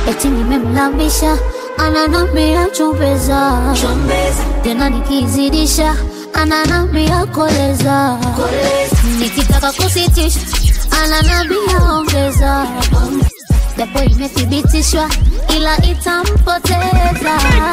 eti nimemlambisha ananambia chumbeza tena nikizidisha ananambia koleza nikitaka kusitisha ananambia ongeza japo imethibitishwa ila itampoteza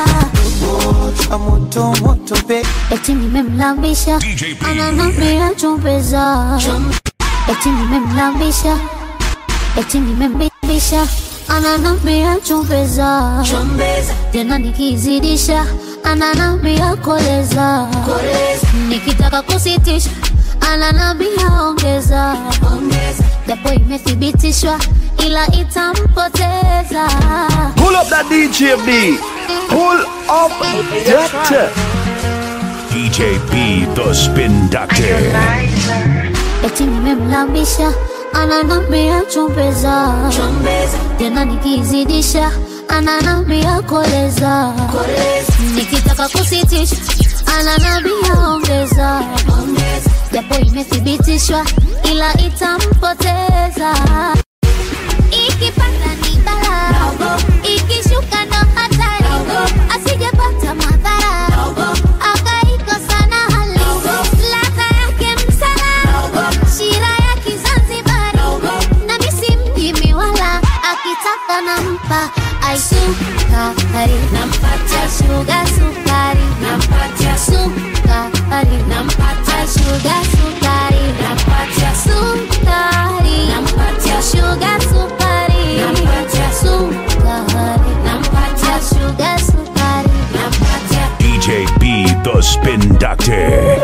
moto moto be eti nimemlambisha ananambia chumbeza eti nimemlambisha eti nimembisha ananambia chumbeza tena nikizidisha ananambia koleza nikitaka kusitisha ananambia ongeza japo imethibitishwa ila itampoteza Pull up that DJ B. Pull up that. DJ B, the spin doctor. eti nimemlambisha ananambia chumbeza tena nikizidisha ananambia koleza nikitaka kusitisha ananambia ongeza japo imethibitishwa ila itampoteza ikipanda ni bala ikishuka ndo hatari asijapata madhara akaikosa na hali ladha yake msala shira ya kizanzibari na misi mjimi wala akitaka nampa aisukari nampatia shuga sukari nampatia sukari nampatia shuga sukari nampatia sukari nampatia shuga sukari nampatia sukari nampatia shuga sukari nampatia DJ B, the spin doctor.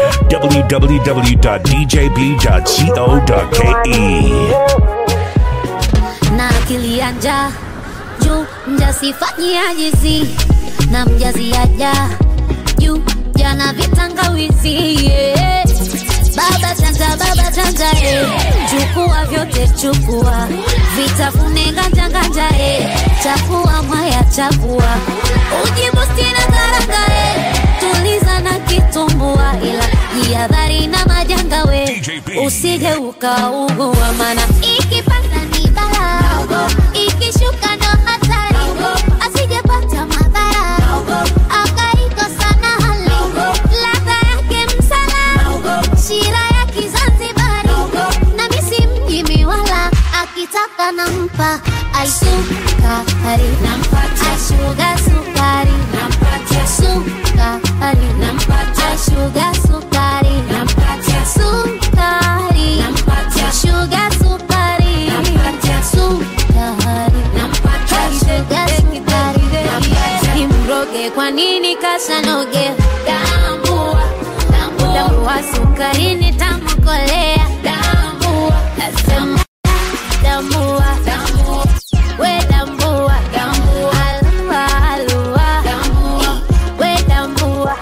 www.djb.co.ke. na akili ya njaa juu mjasifanyiajizi na mjaziaja juu jana vitangawizi yeah. baba chanja baba chanja eh. chukua vyote chukua vitafune nganja nganja eh. chakua mwaya chakua ujibusti na karanga eh. tuliza na kitumbua ila jihadhari na majanga we usije ukaugua mana ikipanda ni bala ikishuka ndo hatari asijepata madhara akaikosa na hali ladha yake msala shira ya kizanzibari na misi mjimi wala akitaka nampa aisukari nampatia shuga sukari nampatia sukari nampatia shuga sukari nampatia sukari nampatia shuga sukari nampatia sukari nampatia shuga sukari nampatia imroge kwa nini kasanoge tambua tambua sukarini tamukolea tambua nasema tambua we tambua alua alua we tambua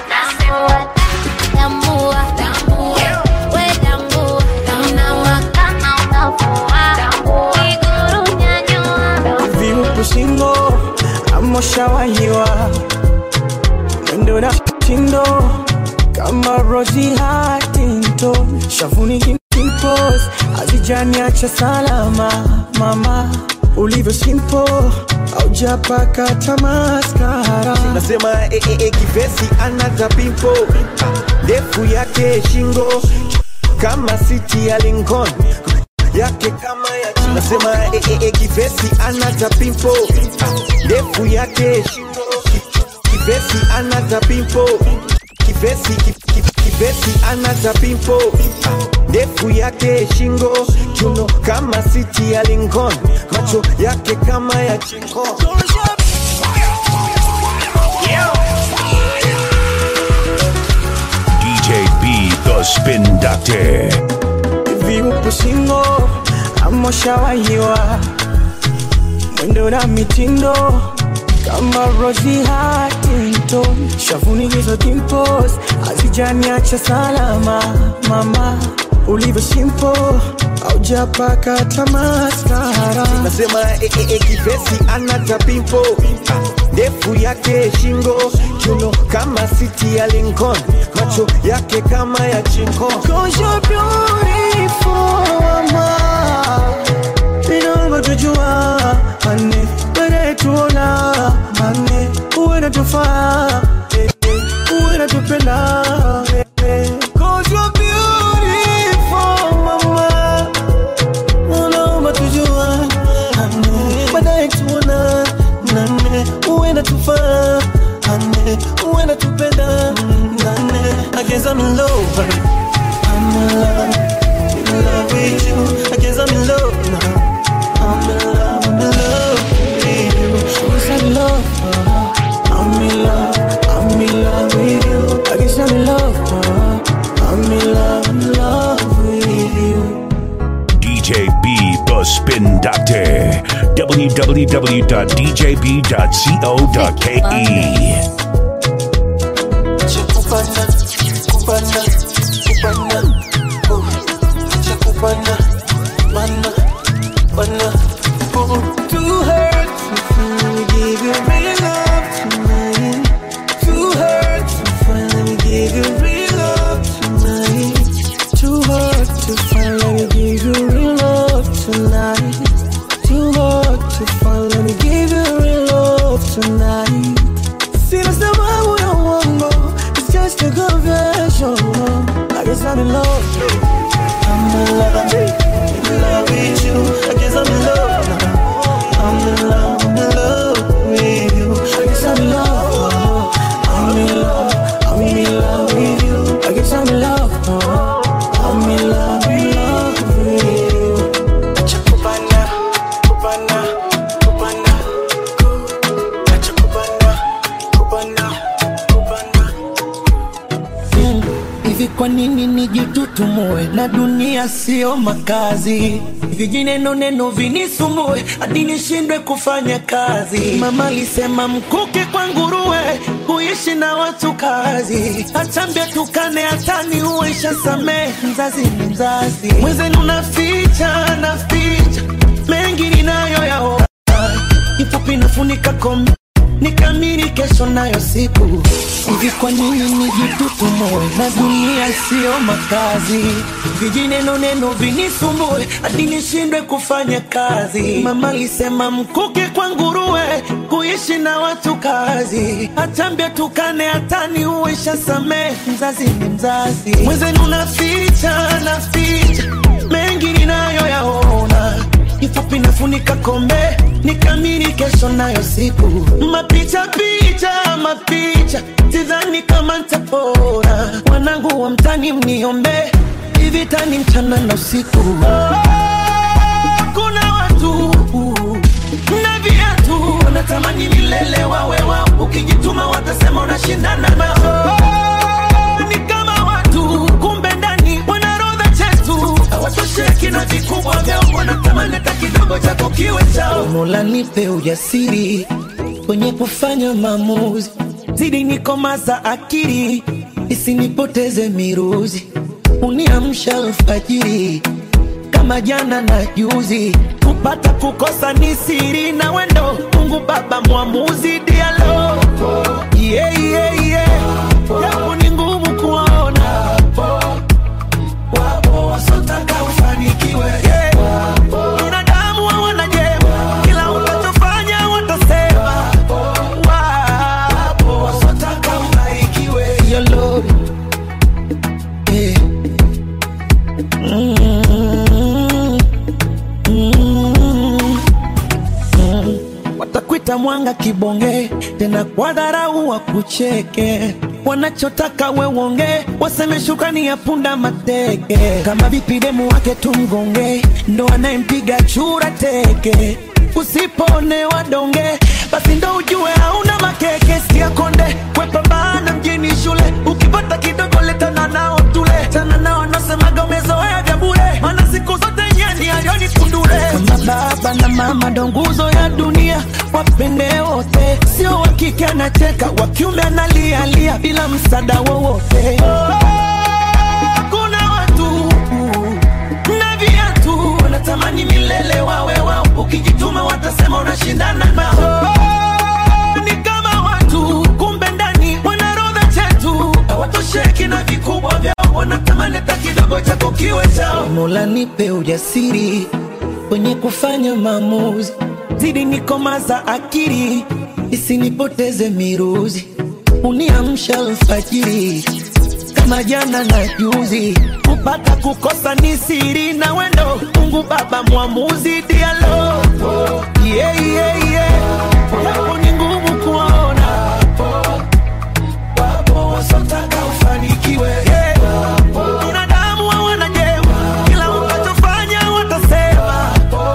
tambua we tambua unawaka na unafua iguru nyanyua viupu singo amoshawahiwa mwendo na tindo kama Rosie Huntington shavuni kimpos hazijaniacha salama mama ulivyo simple aujapaka tamaskara nasema eh, eh, eh, kivesi anata pimpo ndefu yake shingo kama siti ya Lincoln yake kama ya nasema eh, eh, eh, kivesi anata pimpo ndefu yake shingo kivesi anata pimpo kivesi ki- ki- kivesi anata pimpo ndefu yake shingo chuno kama siti ya Lincoln macho yake kama ya chingo DJ B, the spin doctor. viupu singo amoshawahiwa mwendo na mitindo kama Rosie Huntington shavuni hizo dimples hazijaniacha salama mama ulivyo simple aujapaka tamaskara nasema eh, eh, eh, kivesi anata pimpo ndefu yake shingo chuno kama siti ya Lincoln macho yake kama ya chingo Cause you're beautiful, mama. Inaomba tujua ane, baadaye tuone www.djb.co.ke. Chakupana, kupana, kupana, oh. Chakupana, mana, mana, oh. Too hurt to finally give you real love tonight. Too hurt to finally give you real love tonight. Too hard to finally give you real love tonight. Too hard to finally give you real love tonight. Sina sababu ya uongo, it's just a confession. I guess I'm in love. I'm in love, in love with you. I guess I'm in love now. I'm in love, I'm in love with you. I guess I'm in love. I'm in love, I'm in love with you. I guess I'm in love. I'm in love, in love with you. Chakupana, kupana, kupana, ku- Acha kupana, kupana, kupana. Mm, Hivi kwa nini nijitutumue na dunia sio makazi? Vijineno neno vinisumbue hadi nishindwe kufanya kazi. Mama alisema mkuke kwa nguruwe, kuishi na watu kazi. Achambia tukane hatani uisha samehe, mzazi ni mzazi. Mwenzenu naficha naficha mengi ninayoyaona kifupi nafunika kombe nikamiri kesho nayo siku hivi kwa nini nijitutumue na dunia siyo makazi vijineno neno vinisumbue hadi nishindwe kufanya kazi mama alisema mkuke kwa nguruwe kuishi na watu kazi achambia tukane hatani uisha samehe mzazi ni mzazi mwenzenu naficha naficha mengi ninayoyaona kifupi nafunika kombe nikamiri kesho nayo siku mapicha picha mapicha sidhani kama ntapona wanangu wa mtani mniombe hivi tani mchana na usiku kuna watu na viatu wanatamani milele wawe wao ukijituma watasema unashindana nao ni kama watu kumbe ndani wanarodha chetu hawatosheki na vikubwa vyao wanatamani hata kidogo chako kiwe chao mola nipe ujasiri kwenye kufanya maamuzi zidi nikomaza akili isinipoteze miruzi uniamsha alfajiri kama jana na juzi kupata kukosa ni siri na wendo mungu baba mwamuzi dialo yeah, yeah, yeah. japo ni ngumu kuona wapo wasotaka ufanikiwe yeah. binadamu hawana jema kila utachofanya watasema wapo wasotaka ubarikiwe Your Lord. Yeah. Mm. Mm. Mm. watakwita mwanga kibonge tena kwa dharau wakucheke wanachotaka we uonge waseme shukrani ya punda mateke kama vipi demu wake tumgonge ndo anayempiga chura teke usipone wadonge basi ndo ujue hauna makeke sikia konde kwepambana mjini shule ukipata kidogo letana nao tule tana nao nasemaga umezoea vya bure mana siku zote nyani alioni kundule kama baba na mama ndo nguzo ya dunia wapende wote sio wakike anacheka wakiume analialia bila msaada wowote kuna watu na viatu wanatamani milele wawe wao ukijituma watasema unashindana nao ni kama watu kumbe ndani wanarodha chetu hawatosheki na vikubwa vyao wanatamani hata kidogo chako kiwe chao mola nipe ujasiri kwenye kufanya maamuzi zidi nikomaza akili isinipoteze miruzi uniamsha alfajiri kama jana na juzi kupata kukosa ni siri na wendo mungu baba mwamuzi dialo yeah, yeah, yeah. japo ni ngumu kuona wapo wasotaka ufanikiwe yeah. binadamu hawana jema kila utachofanya watasema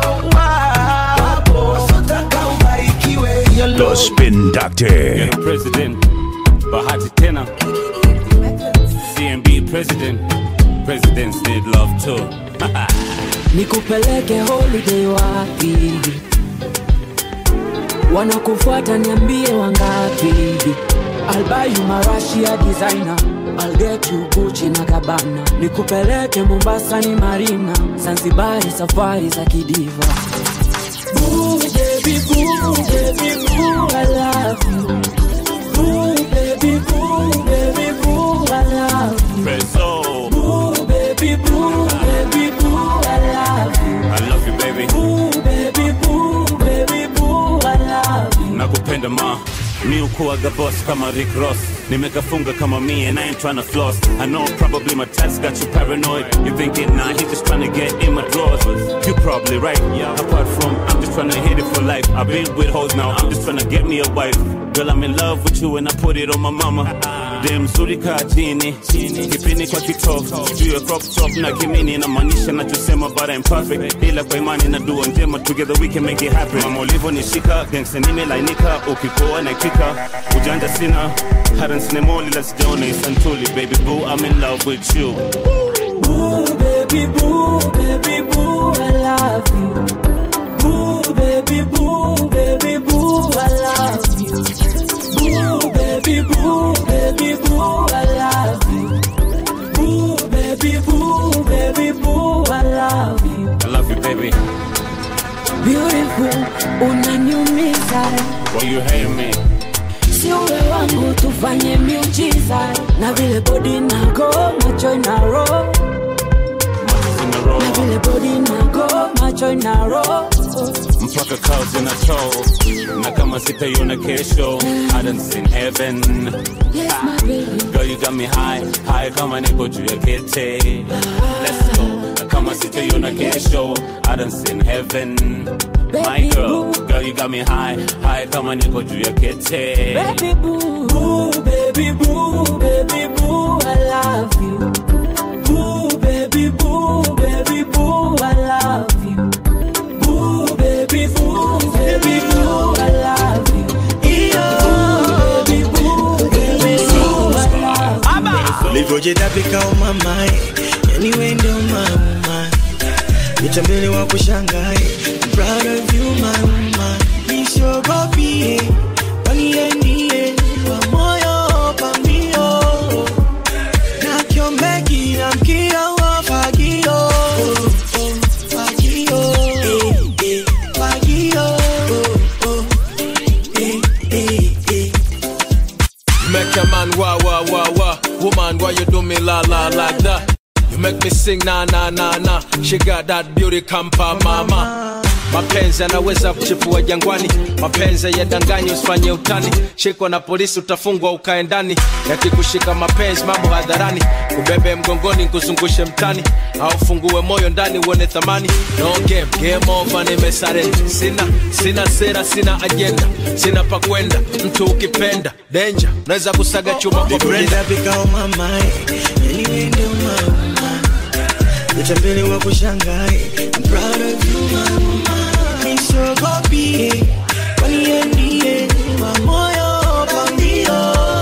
wapo wasotaka ubarikiwe Your The Lord. Spin Doctor. president bahati tena cmb president presidents need love too nikupeleke holiday wapi wanakufuata niambie wangapi I'll buy you marashia designer I'll get you Gucci na Gabbana nikupeleke Mombasa ni Marina Zanzibari safari za kidiva Boo, baby, boo, baby, boo, I love you. Boo, baby, boo, baby, boo, I love you. Preso, Boo, baby, boo, baby, boo, I love you. I love you baby. Boo, baby, boo, baby, boo, I love you. nakupenda ma mi ukuaga boss kama Rick Ross nimekafunga kama me and I ain't tryna floss I know probably my tats got you paranoid you thinking nah he just tryna get in my drawers you probably right apart from I'm just tryna hit it for life I've been with hoes now I'm just tryna get me a wife girl I'm in love with you and I put it on my mama dem mzuri kaa chini kipini kwa kitofu juu ya crop top na kimini inamaanisha nachosema but I'm perfect ila kwa imani na dua njema together we can make it happen mama ulivyonishika gangsta nimelainika ukikoa naitika ujanja sina hata nsinemoli la sijaona isantuli baby boo I'm in love with you Boo, baby, boo, baby, boo, I love you. Boo, baby, boo, baby, boo, I love you. Boo, baby, boo, baby, boo, I love you. Boo, baby, boo, baby, boo, I love you. I love you baby Beautiful, unaniumiza, why you hate me si uwe wangu tufanye miujiza, na vile body nago macho inaro, Monkeys in the na row vile body nago macho inaro. mpaka clouds zinatow na kama sitaiona kesho I done seen heaven Yes, my baby. Girl, you got me high, high kama niko juu ya kete. Let's go. Na Kama sitaiona kesho, I done seen heaven. My girl, girl, you got me high, high kama niko juu ya kete. Baby boo, boo, baby boo, baby boo, I love you. Boo, baby boo, baby boo, I love you. Boo, baby boo, baby boo, I love you. Boo, baby boo, baby boo, I love you. ulivyojitapika umamae yani wende umama nitambele wa kushangae I'm proud of you my woman nisiogopie waniendie wa moyo pambio na kiombeki na mkio wa fagio oh, oh, fagio eh, eh, fagio oh, oh, eh, eh, eh. Make a man wah wah wah wah. Woman, why you do me la la like that? You make me sing na na na na. She got that beauty kampa mama. Mapenzi yanaweza kuchipua jangwani, mapenzi yadanganyi, usifanye utani. Shikwa na polisi utafungwa ukae ndani, yakikushika mapenzi mambo hadharani, kubebe mgongoni nkuzungushe mtani, au fungue moyo ndani uone thamani. No game, game over, nimesarenda. Sina sina sera, sina ajenda, sina pa kwenda. Mtu ukipenda danger, unaweza kusaga chuma kwa brenda. Nitapika umamae yani wende umama utambele wa kushangae I'm proud of you mama nisogopie waniendie wa moyo pambio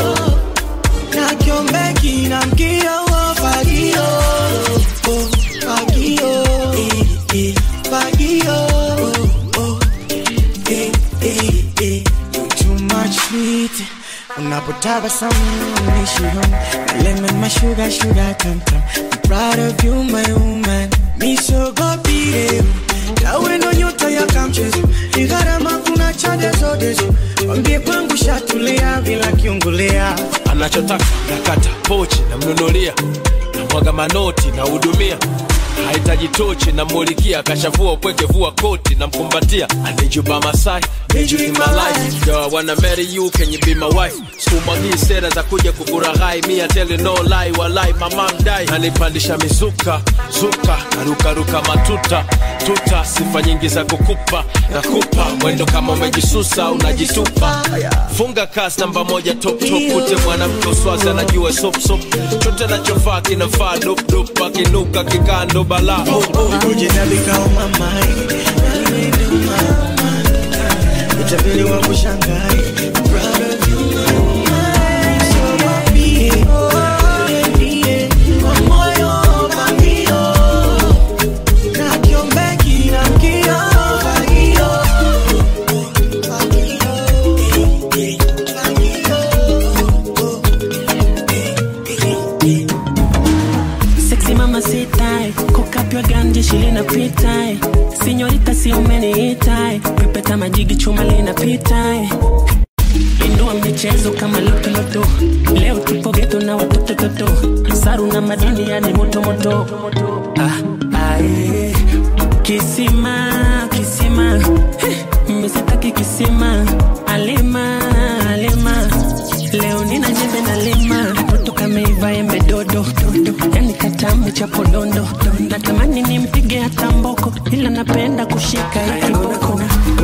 na kiombeki na mkio wa fagio oh, fagio eh, eh, fagio oh, oh, eh, eh, eh. You too much sweet unapotabasamu unishihon lemon my sugar sugar tam tam I'm proud of you my woman misogopire nawe ndo nyota ya kamchezo ni gharama kuna chade zote wambie kwangu shatulia bila kiungulia anachotaka nakata pochi namnunulia namwaga manoti nahudumia hahitaji tochi namulikia kashavua upweke vua koti namkumbatia anijuba masai Need you in my life. Yo, I wanna marry you, can you be my wife? Sikumwagii sera za kuja kukuraghai, me I tell you no lie, walai mama mdai. Nanipandisha mizuka, zuka, narukaruka matuta, tuta, sifa nyingi za kukupa, nakupa mwendo kama umejisusa, unajitupa. Funga kasi namba moja top top, kute mwanamke uswazi anajua sop sop, chote nachofaa kinafaa dop dop, akinuka kikando balaa. Oh, oh. ujitabika umamae yani wende umama utambele wa kushangae I'm proud of you my woman nisogopie waniendie wa moyo pambio na kiombeki na mkio fagio fagio anytime indua michezo kama lotoloto leo tupo geto na watoto toto saru na madini yani motomoto ah, ah, eh. kisima kisima Eh, misitaki kisima alima alima leo nina jembe na lima toto kameiva embe dodo dodo yani katamu cha podondo natamani nimpige hata mboko ila napenda kushika hiki boko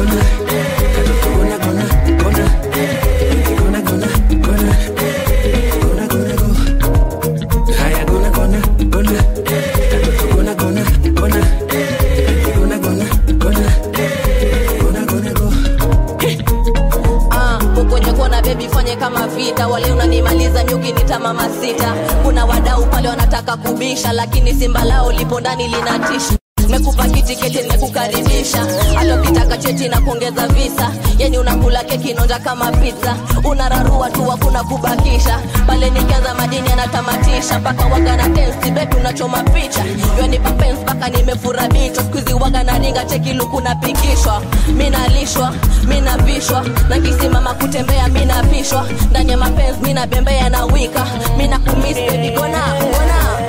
Haya, gona, gona, gona. Katoto, gona, gona, gona. Gona, gona, gona. Gona, gona, go. Ah, kwenye kona bebi fanye kama vita wale unanimaliza nyuki nita mama sita kuna wadau pale wanataka kubisha lakini simba lao lipo ndani linatisha mekupa kitiketi nimekukaribisha hata ukitaka cheti na kuongeza visa yani unakula keki nonja kama pizza unararua tu hakuna kubakisha pale nikianza madini anatamatisha mpaka waga na tensi bebi unachoma picha yonipa pens mpaka nimefura bichwa skuizi waga na ringa cheki luku napikishwa minalishwa minavishwa na kisimama kutembea minapishwa ndani ya mapenzi minabembea na wika mina kumis bebi gona gona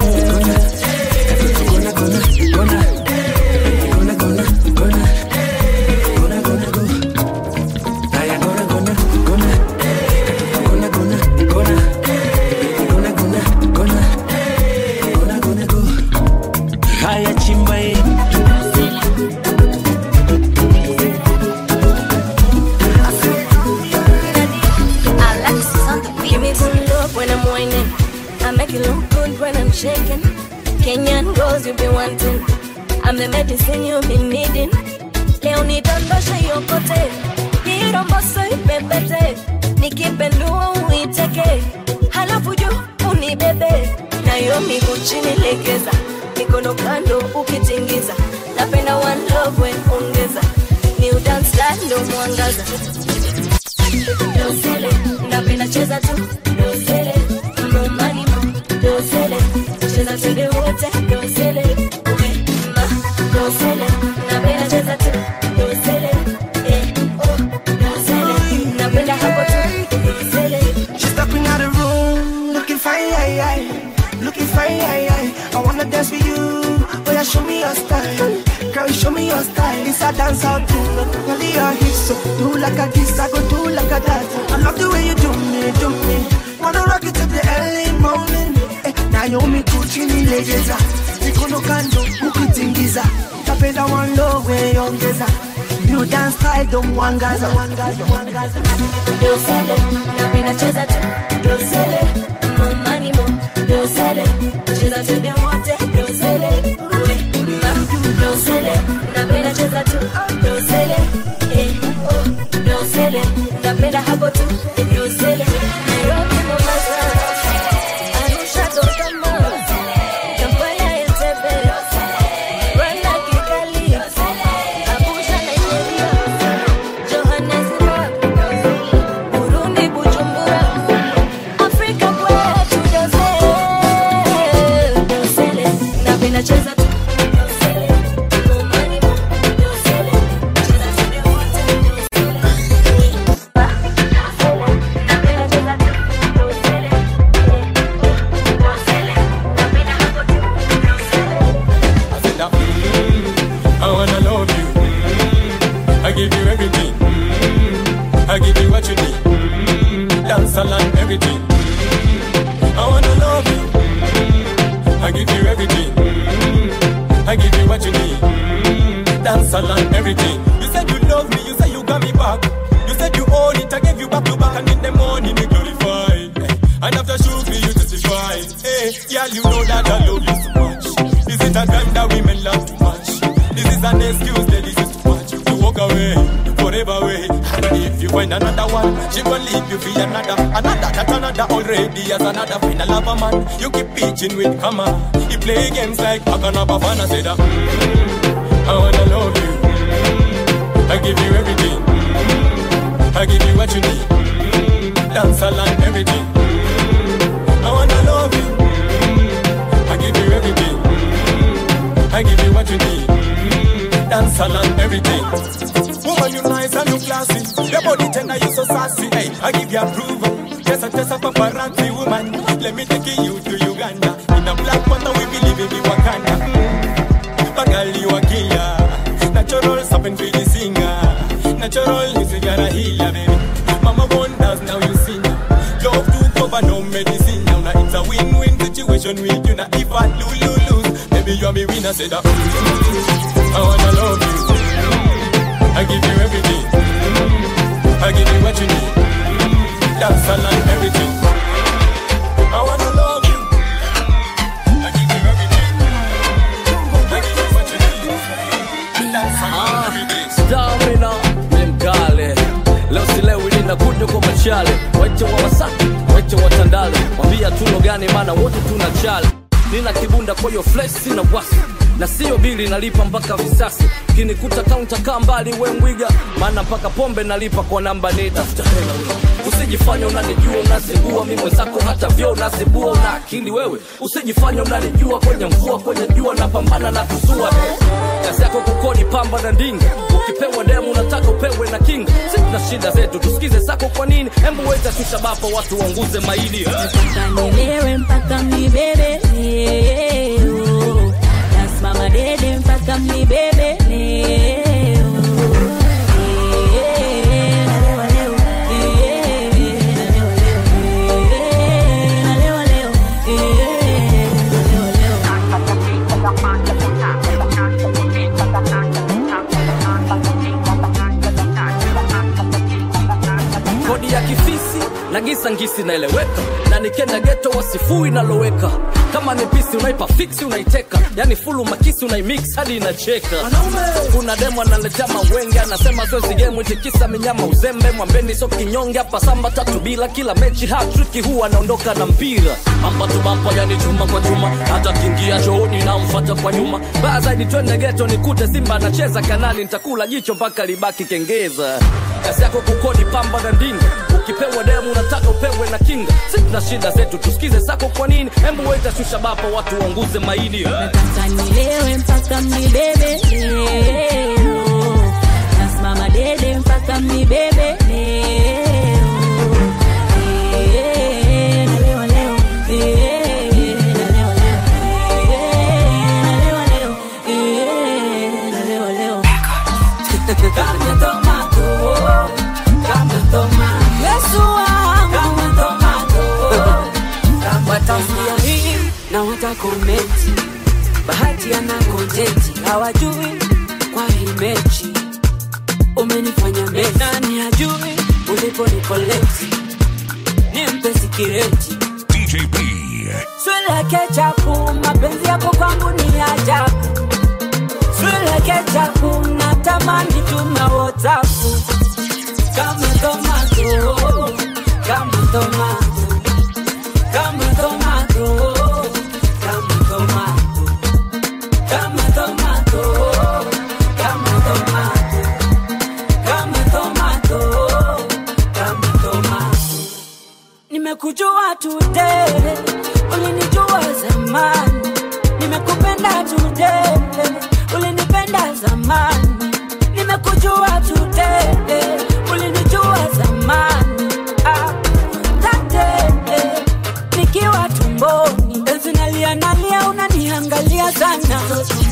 Haya, gona, gona, gona. Katoto, gona, gona, gona. Gona, gona, gona. Gona, gona, go. Haya, chimba hii. Give me some love when I'm whining. I make it look good when I'm shaking. Kenyan girls you be wanting. I'm the medicine you've been needing. Leo nidondoshe yokote, iromboso ipepete, nikipendua uiteke, halafu juu unibebe, nayo miguu chini legeza, mikono kando ukitingiza, napenda one love we ongeza, new dance style ndo mwangaza dosele napenda cheza tu dosele no money mo dosele cheza twende wote dosele we ma dosele napenda cheza tu dosele eh oh dosele napenda hapo tu dosele She's stepping out the room, looking fine, aye, aye. looking fine. Aye, aye. I wanna dance with you, but yeah, show me your style. Girl, show me your style. It's a dance out thing, only your hips. So do like a this, I go do like a that. I love the way you do me, do me. Wanna rock it till the early morning. Eh, Naomi Kuchini legeza, mikono kando ukitingiza, tapenda one love way ongeza. New dance style don't wangaza, wangaza, wangaza. dosele napenda cheza tu dosele no money mo dosele cheza twende wote dosele we ma dosele napenda cheza tu dosele eh oh dosele napenda hapo tu dosele Nairobi Mombasa Arusha Dodoma Kampala Entebbe Rwanda Kigali Abuja Nigeria Johannesburg Burundi Bujumbura Afrika kwetu dosele dosele napenda cheza tu dosele no money mo dosele cheza twende wote napenda cheza tu dosele dosele napenda hapo tu I wanna love you. Mm, I give you everything. Mm, I give you what you need. Mm, Dance along everything. Mm, I wanna love you. Mm, I give you everything. Mm, I give you what you need. Mm, Dance along everything. You said you love me. You said you got me back. You said you own it. I gave you back to back, and in the morning you glorify. Hey, and after shoot me, you testify. Hey, yeah, you know that I love you so much. Is it a crime that women love too much? This is an excuse, ladies, is too much. To walk away, forever away. And if you find another one, she gon' leave you for another. Another, that another already as another final of a man. You keep pitching with hammer. You play games like Akana Bafana said that. Mm, I wanna love you. Mm, I give you everything. Mm, I give you what you need. Mm, Dance along everything. Mm, I wanna love you. Mm, I give you everything. Mm, I give you what you need. Mm, Dance along everything. Woman, you nice and you classy. Your body tender, you so sassy. Hey, I give you approval. Just a just a paparazzi woman. Let me take you to Uganda. In a black panther, we believe in Wakanda. Mm. Bagali you a killer. Natural something for the singer. Natural music and a healer, baby. Mama wonders now you see now. Love to cover no medicine now. Now it's a win-win situation with you. Now if I lose, lose, lose, baby you are me winner. Say that. I wanna love you. I give you everything. I give you what you need. That's all and everything. I wanna love you. I give you everything. I give you what you need. That's all and everything. stamina ni mkale leo silewi linakuja kwa machale waite wa wasaki waite wa tandale wambia tuno gani maana wote tuna chale nina kibunda kwa hiyo flesh sina wasi na sio bili nalipa mpaka visasi kinikuta kaunta kaa mbali we mwiga maana mpaka pombe nalipa kwa namba ni tafuta hela wewe. usijifanya unanijua unazibua mi mwenzako hata vyo unazibua una akili wewe usijifanya unanijua kwenye mvua kwenye jua napambana na tusua kazi yako kukodi pamba na ndinga ukipewa demu unataka upewe na kinga sina shida zetu tusikize zako kwa nini hembu weza tushabapa watu waunguze maini Nielewe mpaka mnibebe leo. Nasimama dede mpaka mnibebe leo. Eh, nalewa leo. Eh, nalewa leo. Eh, nalewa leo. Eh, nalewa leo. kodi ya kifisi na gisa ngisi naeleweka na nikenda geto wasifui naloweka kama ni pisi unaipa fiksi unaiteka yani fulu makisi unaimix hadi inacheka kuna demo analetea mawenge anasema zoezi gemu itikisa minyama uzembe mwambeni so kinyonge hapa samba tatu bila kila mechi hatriki huwa anaondoka na mpira bamba tu bamba yani chuma kwa chuma hata kingia chooni namfata kwa nyuma baa zaidi twende geto nikute simba anacheza kanani nitakula jicho mpaka libaki kengeza kazi yako kukodi pamba na ndinga ukipewa demu unataka upewe na kinga sina shida zetu tusikize zako kwa nini hembu weta shusha bapa watu waunguze maini Nataka nilewe mpaka mnibebe leo. Nasimama dede mpaka mnibebe leo. Eh, nalewa leo. Eh, nalewa leo. Eh, nalewa leo. Eh, nalewa leo. Kama tomato, kama tomato. Yesu wangu. Kama tomato, wataskia hii na watakomenti bahati ana kontenti hawajui kwa hii mechi umenifanya mesi nani hajui uliponikoleti nimpe sikireti swile kechapu mapenzi yako kwangu ni ajabu swile kechapu natamani tuna whatsapu kama tomato kama tomato kama tomato kama tomato kama tomato kama tomato kama tomato kama tomato nimekujua today ulinijua zamani nimekupenda today ulinipenda zamani nimekujua today ulinijua zamani ah, tate nikiwa tumboni enzi nalia nalia unaniangalia sana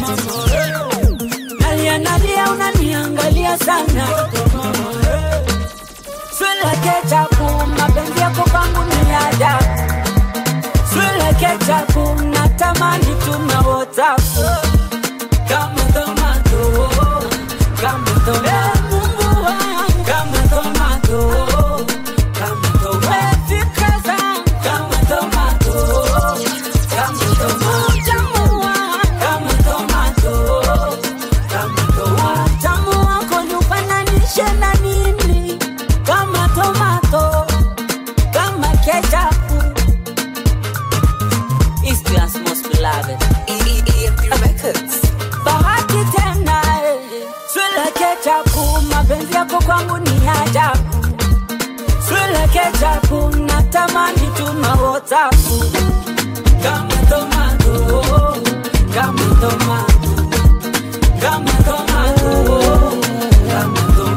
nalia nalia unaniangalia sana swile kechapu mapenzi yako kwangu ni ajabu swile kechapu natamani tuna whatsapu kama tomato kama tomato Mungu wangu kama tomato kama tomato fikra zangu kama tomato kama tomato tamu wangu kama tomato kama tomato tamu wako nifananishe na nini kama tomato kama ketchup Eastland's most beloved EEM Records bahati tena eh. swile kechapu mapenzi yako kwangu ni ajabu swile kechapu natamani tuna whatsapu kama tomato kama tomato kama tomato kama tomato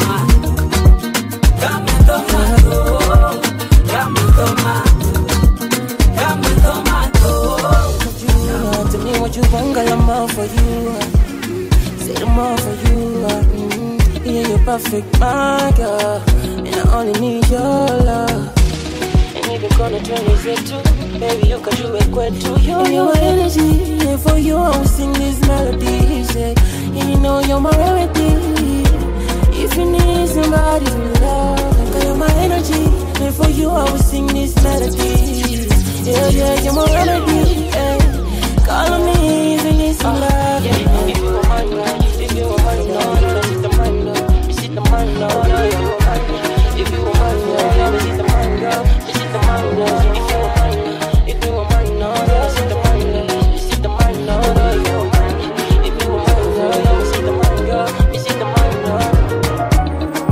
perfect, my girl. And I only need your love. And if you're gonna turn this into, baby, you can do it kwetu. You and your energy, and for you I will sing these melodies. Yeah. And you know you're my remedy. If you need somebody to love, girl, you're my energy. And for you I will sing these melodies. Yeah, yeah, you're my remedy. Yeah. Call on me if you need some love. Yeah, if you want my love, if you want my love, no, no, the man love, this is the man love, no, you want my love. If you want my love, this is the man love, this is the man love. If you want my love, if you want my love, this is the man love, this is the man love, no, you want my love. If you want my love, this is the man love, this is the man love.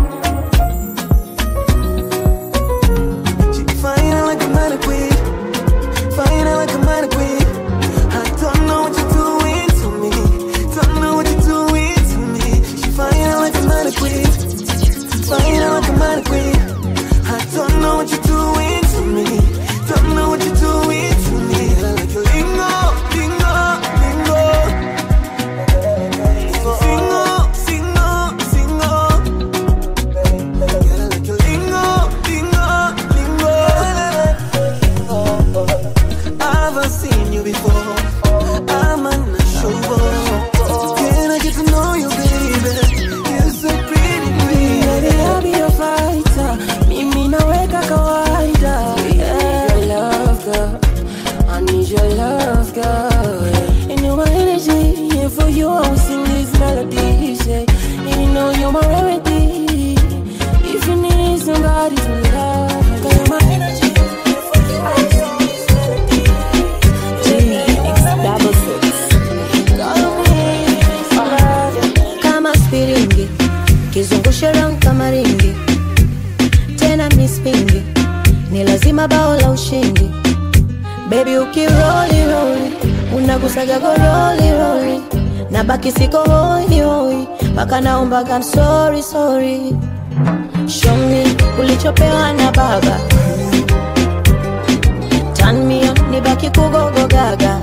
She fine like a mannequin, fine like a mannequin. I don't know what you're doing to me, don't know what you're doing to me. She fine like a mannequin, fine like a mannequin. I don't know what you're doing to me, don't know what you're doing to me. I like your lingo, lingo, lingo. Singo, singo, singo. I've seen you before. I'm unsure. Can I get to know you, baby? You're so pretty, Baby, I'll be your fighter. Mimi naweka kawaida. Yeah, your love, girl. I need your love, girl. Yeah. And you're my energy. And for you, I will sing these melodies. Yeah. And you know you're my remedy. If you need somebody to love, girl, you're my energy. And for you, I will sing these melodies. double six. Call on me if you need some love. kama spiringi kizungushe round kama ringi tena mispingi ni lazima bao la ushindi bebi ukiroli roli unagusaga goroli roli na baki siko hoi hoi mpaka naombaga I'm sorry sorry show me ulichopewa na baba Turn me on, nibaki kugogo gaga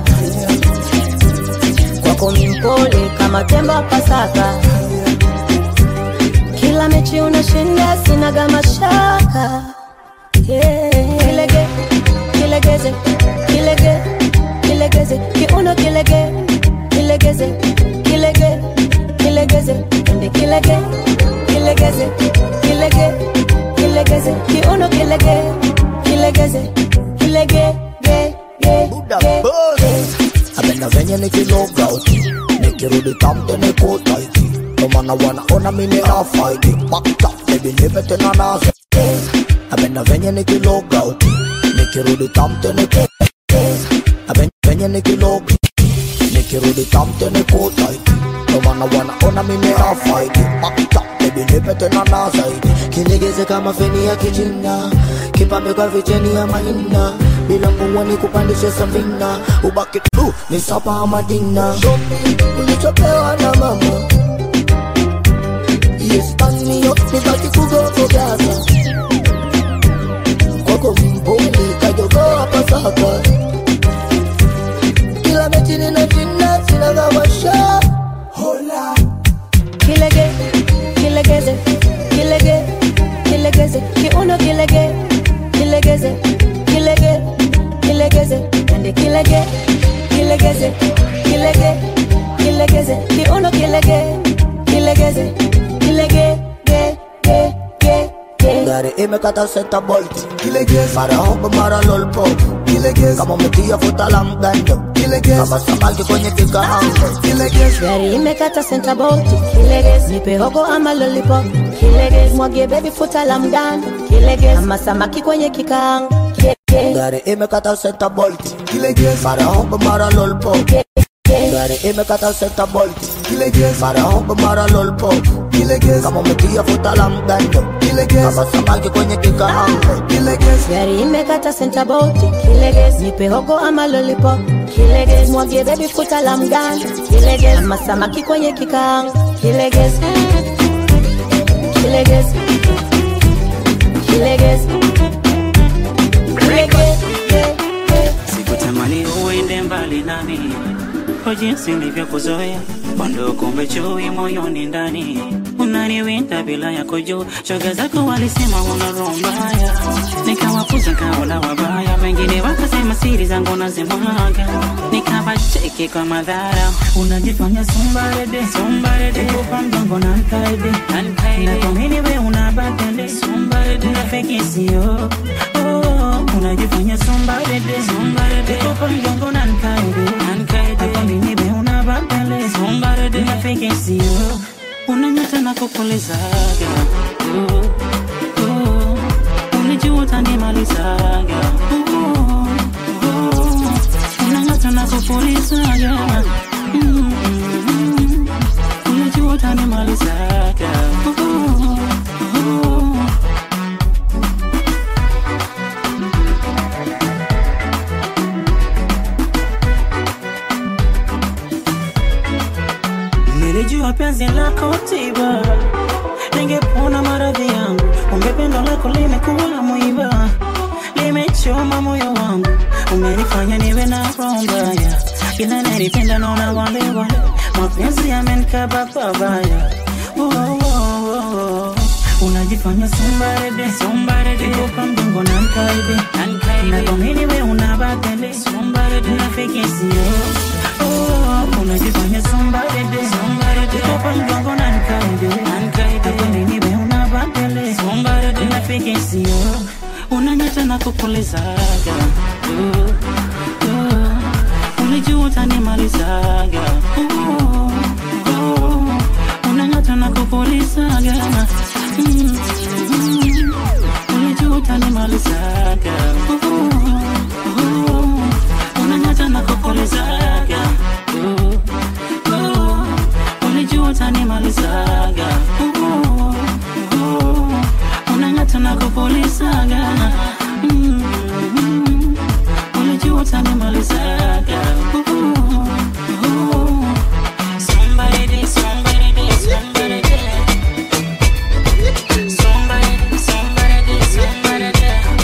kwako mimpole kama tembo wa Pasaka. Kila mechi unashinda, sinaga mashaka. Yeah. Kilege, kilegeze, kilege, kilegeze, kiuno kilege, kilegeze, kilege, kilegeze, ende kilege, kilegeze, kilege, kilegeze, kiuno kilege, kilegeze, kilege, ge, ge, ge, ge. Napenda venye nikiloga uti nikirudi tamte nikuta iti ndo maana wanaona mimi na faidi bakta baby nipe tena nazo Napenda venye nikiloga uti nikirudi tamte nikuta Napenda venye nikiloga nikirudi tamte nikuta iti ndo maana wanaona mimi na faidi bakta baby nipe tena na zaidi kilegeze kama feni ya kijina kipambe kwa vicheni ya mahina bila mbungwa ni kupandishe safina ubaki tu ni sapa madina shopi ulichopewa na mama yes tani up nibaki kugogo gaza kwako mpole kajogoa pasaka kila mechi ninashinda sinagawasha hola kilege kilegeze kilege kilegeze kiuno kilege kilegeze kilege kilegeze ende kilege kilegeze kilege kilegeze kiuno kilege kilegeze kilege ge ge ge ge gari imekata senta bolt mara hobo mara lolpop kama umetia futa la mgando kama samaki kwenye kikaango gari imekata senta bolti kilegeze nipe hogo ama lollipop kilegeze mwagie bebi futa la mgando kilegeze ama samaki kwenye kikaango Ge- ge- gari imekata senta bolt mara hobo mara lolpop gari imekata senta bolt mara hobo mara lolpop kama umetia futa la mgando kama samaki kwenye kikaango gari imekata senta bolti kilegeze nipe hogo ama lollipop kilegeze mwagie bebi futa la mgando kilegeze ama samaki kwenye kikaango kilegeze kilegeze kilegeze kilegeze sikutamani uende mbali nami kwa jinsi nilivyokuzoea bado kumbe chui moyoni ndani unaniwinda bila ya kujua shoga zako walisema una roho mbaya nikawapuza kaona wabaya wengine wakasema siri zangu nazimwaga nikawacheki kwa madhara unajifanya sumbarede sumbarede kupa mgongo na nkaide na kwa nini we unabadele sumbarede unafiki sio oh, unajifanya sumbarede sumbarede kupa mgongo na nkaide na kwa nini we unabadele sumbarede unafiki sio unanyata na kupulizaga oh, oh, unijua utanimalizaga oh, oh, unanyata na kupulizaga mm, mm, unijua utanimalizaga oh, oh, Nilijua penzi lako tiba, ningepona maradhi yangu. Kumbe pendo lako limekuwa mwiba, limechoma moyo wangu. Umenifanya niwe na roho mbaya, kila nilipenda naona wale wale, mapenzi yamenikaba pabaya. Oh, oh, oh, oh. Unajifanya sumbarede sumbarede, kupa mgongo na nkaide na kwa nini we unabadele sumbarede, unafiki sio Oh, unajifanya somebody somebody kupa mgongo na nikaide nikaide kwa nini we unabadele somebody unafiki sio unanyata na kupulizaga oh, oh, ulijua utanimalizaga oh, oh, unanyata na kupulizaga mm, mm, ulijua utanimalizaga oh, oh, unanyata na kupulizaga oh, oh, ulijua utanimalizaga oh, oh, unang'ata na kupulizaga mm, mm, ulijua utanimalizaga oh, oh, somebody, somebody, somebody, somebody, somebody, somebody,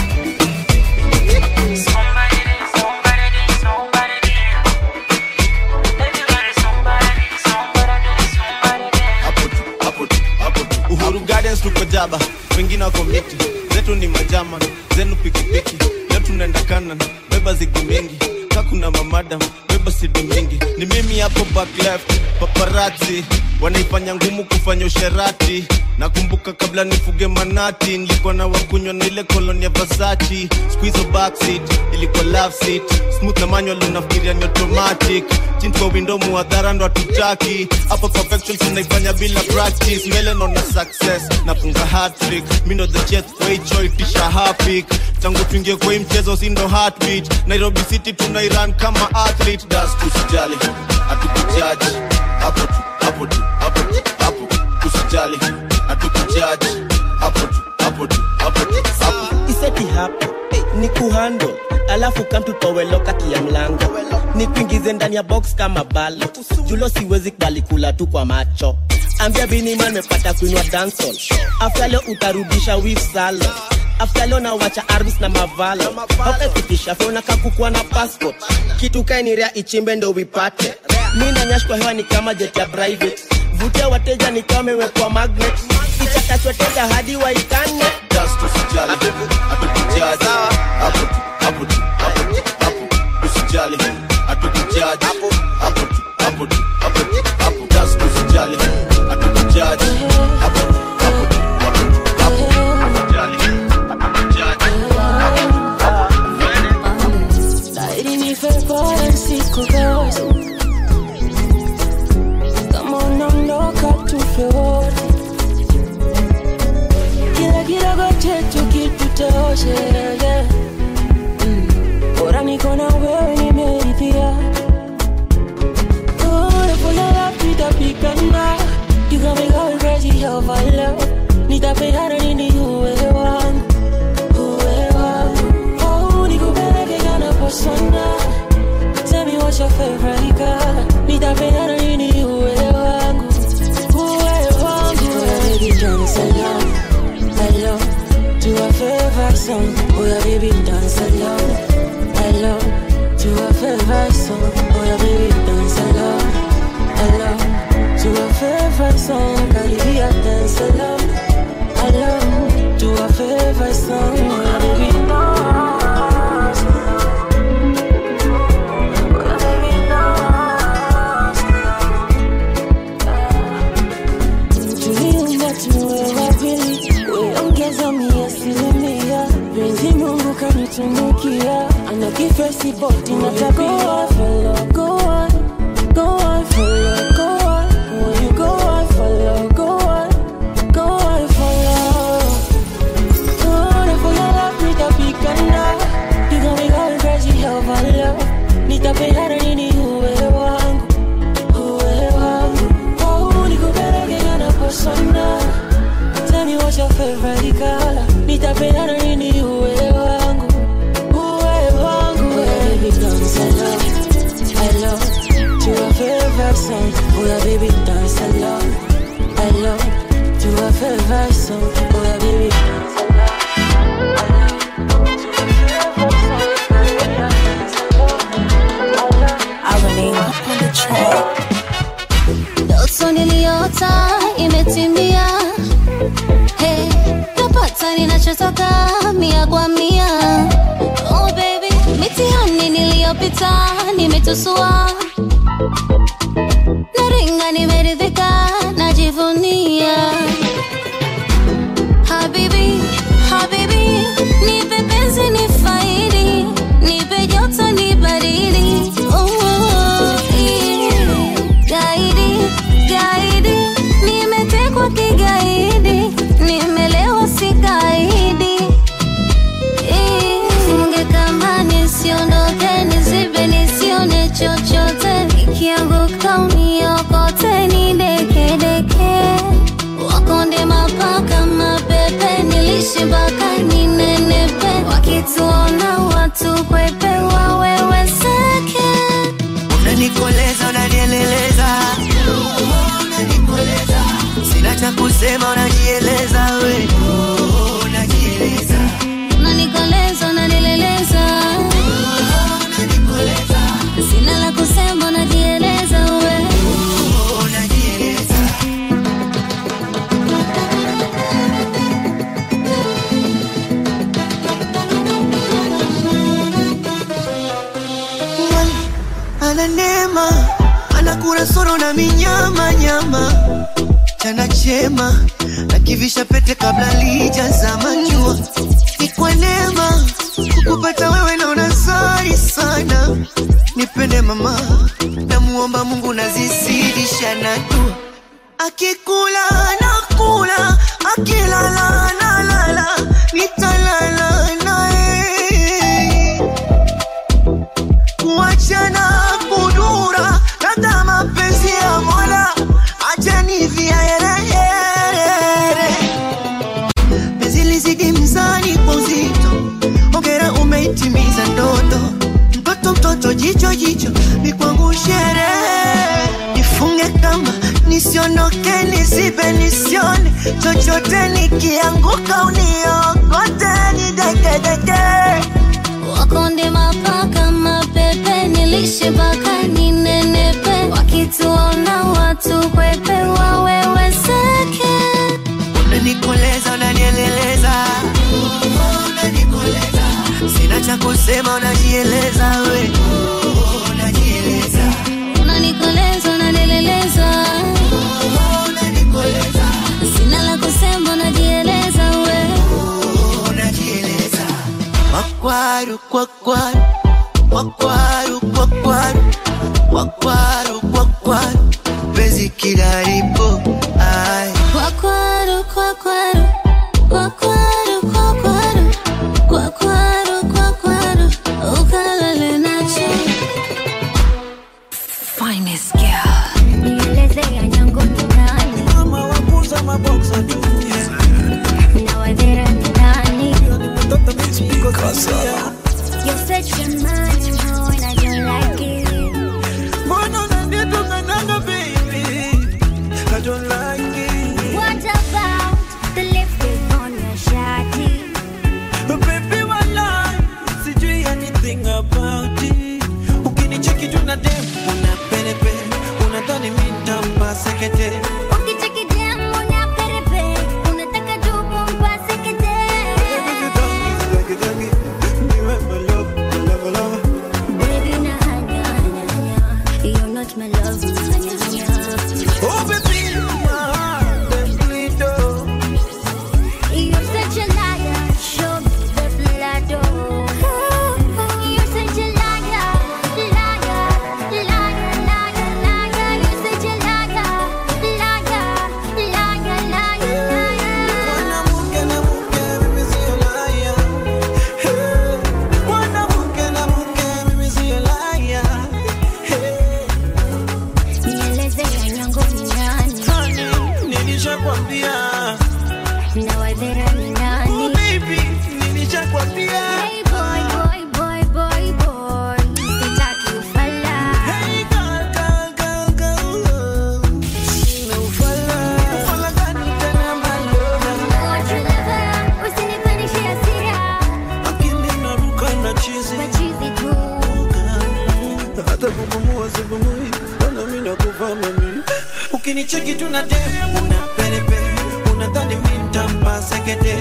Uhuru Gardens tuko jaba, wengine wako miti, zetu ni majama, zenu pikipiki, leo tunaenda kanan, beba zigi mingi, kakuna mamadam, beba sidi mingi, ni mimi hapo back left, paparazzi wanaifanya ngumu kufanya usherati. Nakumbuka kabla nifuge manati, nilikuwa na wakunywa na ile koloni ya Versace, squeeze backseat, ilikuwa love seat, smooth na manual unafikiria ni automatic, chini kwa window muadhara ndo hatutaki, hapa perfection tunaifanya bila practice, mbele naona success, nafunga hat-trick, mi ndo the chest kwa hii choi tisha hapik, tangu tuingie kwa hii mchezo si ndo heartbeat, Nairobi City tunairan kama athlete, das tusijali, hatukujaji, hapo tu, hapo tu, hapo tu, hapo, usijali, hatukujaji, hapo tu, hapo tu, hapo tu, hapo. iseti hapo ni kuhandle alafu kamtutowe kati ya mlango ni kuingize ndani ya box kama balo julo siwezi kubali kula tu kwa macho ambia biniman mepata kuinwa dancehall after leo utarudisha wif salo after leo nawacha arbis na mavalo haukapitisha fona kakukua na passport kitu kainirea ichimbe ndo wipate mi nanyash kwa hewa ni kama jet ya private vutia wateja ni kama imewekwa magnet ichakachwateja hadi waikane Just usijali, hatukujaji, hapo tu, hapo tu, hapo tu, hapo, usijali, hatukujaji, hapo tu, hapo tu, hapo tu, hapo, just usijali, hatukujaji, hapo tu, hapo tu, hapo tu, hapo, usijali, hatukujaji, Laiti mi fue por el psicogozo Kama unaondoka tu flor Kila kidogo chetu kitutoshe yeah. Mm. Bora niko na wewe nimeridhia Oh, napola nitapigana You got me going crazy over love Nitapigana nini uwe wangu Uwe wangu Oh, nikupeleke kana persona Tell me what's your favorite color Nitapigana nini uwe wangu Uwe wangu Baby, dance along Along To a favorite song Oh yeah, baby, dance along Along To a favorite song Oh yeah, baby, dance along Along To a favorite favorite song, karibia dance along, along to our favorite song. Baby, dance, tuliumba tuwe wawili, weongeza mia asilimia, penzi Mungu kanitunukia, ana kifesi boti na tabia. Follow, go on, go on, follow, go on, when you go on, follow, go on, go on, follow. Gonna for your love, nitapigana, you got me going crazy over love, nitapendana nini uwe wangu uwe wangu oh, nikupeleke kana persona Tell me what's your favorite color Nitapendana nini uwe wangu Uwe wangu Baby dance along I love To a favorite song Oh yeah baby dance along I love To a favorite song Oh yeah baby dance along Ndoto niliota imetimia, hey, napata ninachotaka mia kwa mia. Oh baby, mitihani niliyopita nimetusua, naringa nimeridhika, najivunia. Habibi, habibi, nipe penzi ni faidi, nipe joto ni baridi. Oh, yeah. Gaidi, gaidi, nimetekwa kigaidi, nimelewa si gaidi. Eh, Funge kama nisiondoke, nizibe nisione chochote, ikianguka uniokote, nidekedeke wakonde mapaka mapepe nilishi mpaka ninenepe wakituona watu kwepe waweweseke unanikoleza unanieleleza unanikoleza sina cha kusema unajieleza we unajieleza unanikoleza unanileleza sina la kusema unajieleza we unajieleza ana neema anakula soro na minyama nyama chana chema akivisha pete kabla lijazama jua ni kwa neema kukupata wewe naona zari sana nipende mama namuomba mungu nazizidisha na dua akikula nakula akilala nalala nitalala naye kuachana kudura labda mapenzi ya mola achani viaerehere penzi lizidi mzani kwa uzito ongera umeitimiza ndoto mtoto mtoto jicho jicho ni kwangu sherehe nifunge kama nisiondoke nisibe nisione chochote nikianguka uniokote nidekedeke wakonde mapaka mapepe nilishe mpaka ninenepe wakituona watu kwepe waweweseke unanikoleza unanieleleza unanikoleza sina cha kusema unajieleza we unajieleza unanikoleza unanileleza sina la kusema unajieleza we unajieleza makwaru kwakwaru kwakwaru kwakwaru kwakwaru kwakwaru pezi kilaripo ai kwakwaru kwakwaru kwakwaru kwakwaru kwakwaru kwakwaru ukalale nacho finest girl nielezea nyango ni nani mama wakuza maboksa tu na wadhera ni nani You're such a man, you know, and I don't like it. Mbona unanitukanaga baby? I don't like it. What about the lipstick on your shawty? Baby, walai, sijui anything about it. Ukinicheki tu na dem, una penepe, unadhani mi nitampa sekete. ukinicheki tu na dem una perepe unadhani mi ntampa sekete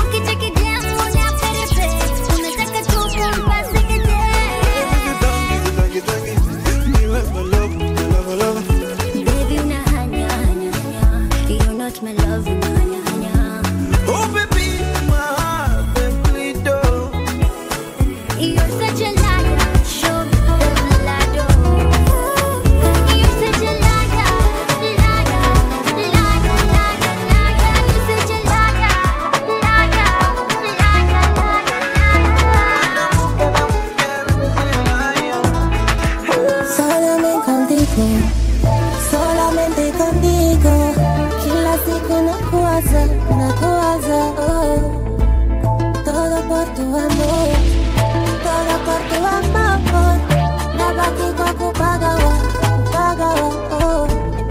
Baby, una hanya, hanya, hanya. You're not my love, una hanya, hanya. Oh baby, my heart will bleed oh. You're such a liar. Show me the liar. You're such a liar, liar, liar, liar, liar. You're such a liar, liar, Solamente contigo, solamente contigo. Kila siku nakuwaza, nakuwaza, oh. Todo por tu amor, todo por tu amor. Nabaki kwa kupagawa, kupagawa, oh.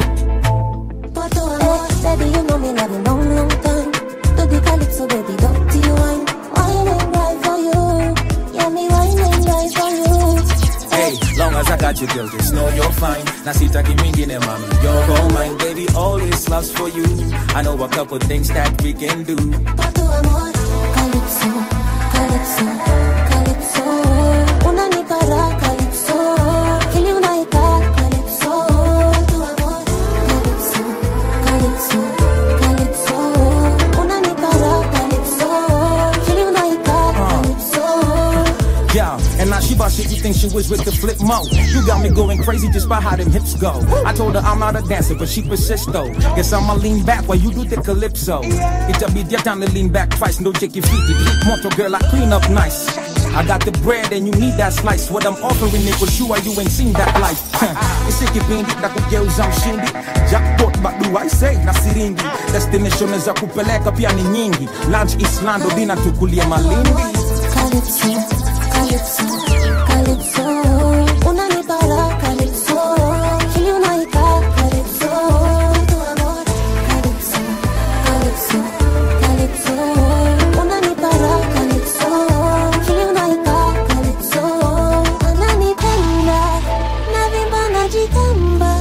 Por tu amor, baby, you know me love you long, long time. To the calypso, baby, don't you wine, wine and right for you. Yeah, me wine and right for you. Hey, long as I got you, girl, just know you're fine. Na sitaki mingine, mami, you're all mine, baby. All this love's for you. I know a couple things that we can do. tu amor, calypso, calypso, calypso. Unanipa raha, calypso. Kili unaika, calypso. Tu amor, calypso, calypso, calypso. Unanipa raha, calypso. Kili unaika, calypso. Yeah, and now she bought shit you think she was with the flip mo. You got me going crazy just by how them hips go. I told her I'm not a dancer, but she persists though. Guess I'ma lean back while you do the calypso. It'll be their time to lean back twice, no shake your feet. Moto girl, I clean up nice. I got the bread and you need that slice. What I'm offering it was you, why you ain't seen that life. isikipindi na kugeuza mshindi jackpot bado I say na siringi destination za kupeleka pia ni nyingi lunch islando dina tukulie malindi Calypso, calypso, calypso. Unanipa raha, calypso. Kili unaika, calypso. Tu amor, calypso, calypso, calypso. Unanipa raha, calypso. Kili unaika, calypso. Ananipenda, navimba najitamba.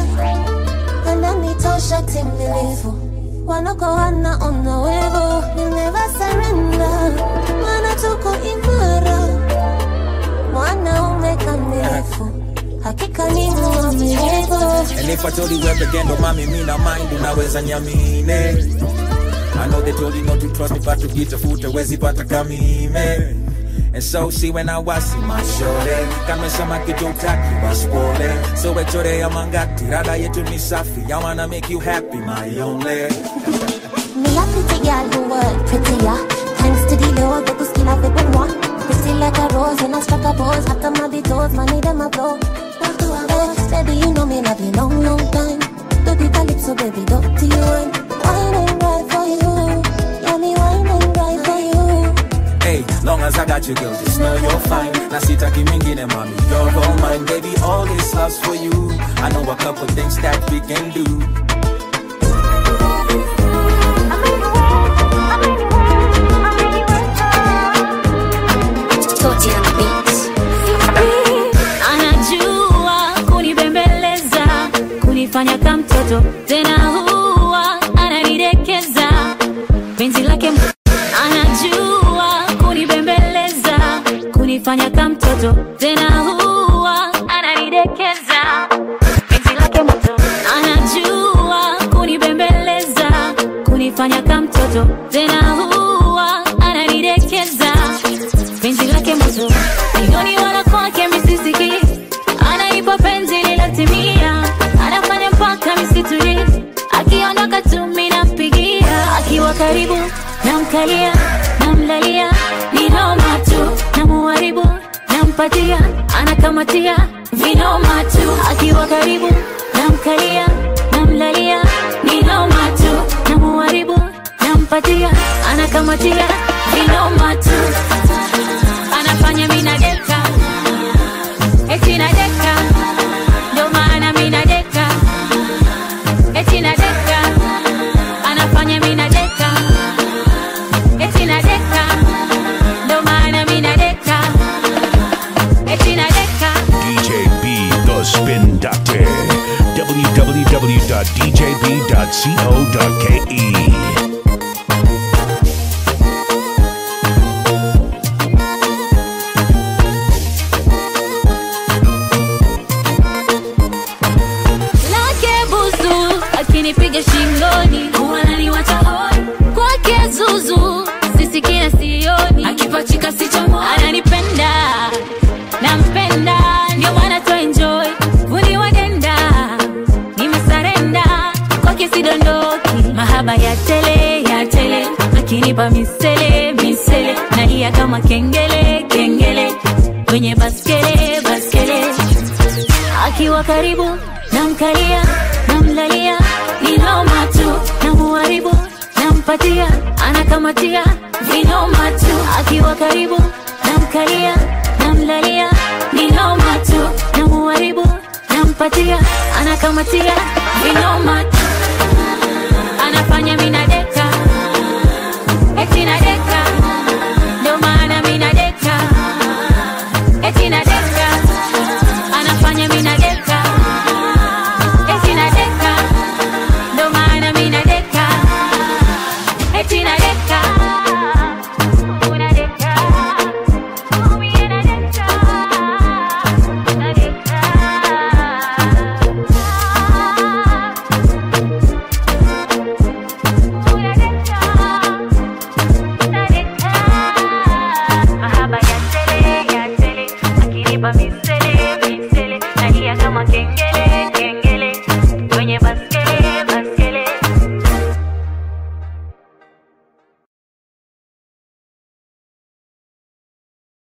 Ananitosha timilifu. Wanoko wanaona wivu. We'll never surrender. Maana tuko imara. Mwanaume kamilifu. Hakika ni mwaminifu. And if I told you where again, don't mommy, me not mind, unaweza nyamine. I know they told you not to trust me, but to get a foot, wezi pata kamime. And so see when I was in my shore, kama samaki jotaki waspole. So echore ya mangati, rada yetu ni safi. I wanna make you happy, my only. Me a pretty girl who work prettier. Thanks to the Lord, that the skill of it been one. Pretty like a rose and I struck a pose. After my be toes, money them a blow. Eh, Baby, you know me love you long, long time. Do the calypso, baby, dirty wine. Wine and right for you. Yeah, me wine and right for you. Hey, long as I got you, girl, just know you're fine. Na sitaki mingine, mommy, you're all mine, baby. All this love's for you. I know a couple things that we can do. anajua kunibembeleza kunifanya ka mtoto tena huwa ananidekeza penzi lake m- anajua kunibembeleza kunifanya ka mtoto tena huwa ananidekeza penzi lake moto anajua kunibembeleza kunifanya ka mtoto tena huwa ananidekeza penzi lake moto mioni wala kwake misisiki anaipa penzi lilotimia anafanya mpaka misituri akiondoka tu minampigia akiwa karibu namkalia namlalia ni noma tu namuharibu nampatia anakamatia vinoma tu akiwa karibu namkalia namlalia ni noma tu namuharibu nampatia anakamatia vinoma tu anafanya mina deka eti na deka ndo maana mina deka eti na deka anafanya mina deka eti na deka ndo maana mina deka eti na deka DJ B, the Spin Doctor. www.djb.co.ke. lake busu akinipiga shingoni wananiwacha hoi kwake zuzu sisikia sioni akipachika sichomo ananipenda nampenda ndio maana tuenjoy vuni wadenda nimesarenda kwake sidondoki mahaba ya tele ya tele akinipa misele misele nalia kama kengele kengele kwenye baskele baskele akiwa karibu namkalia namlalia ninoma tu namuharibu nampatia anakamatia vinoma tu akiwa karibu namkalia namlalia ninoma tu namuharibu nampatia anakamatia vinoma tu anafanya minadeka eti nadeka ndo maana minadeka eti nadeka anafanya minadeka eti nadeka ndo maana minadeka eti nadeka unadeka mimi nadeka nadeka mahaba ya tele ya tele akinipa misele misele nalia kama kengele kengele kwenye basi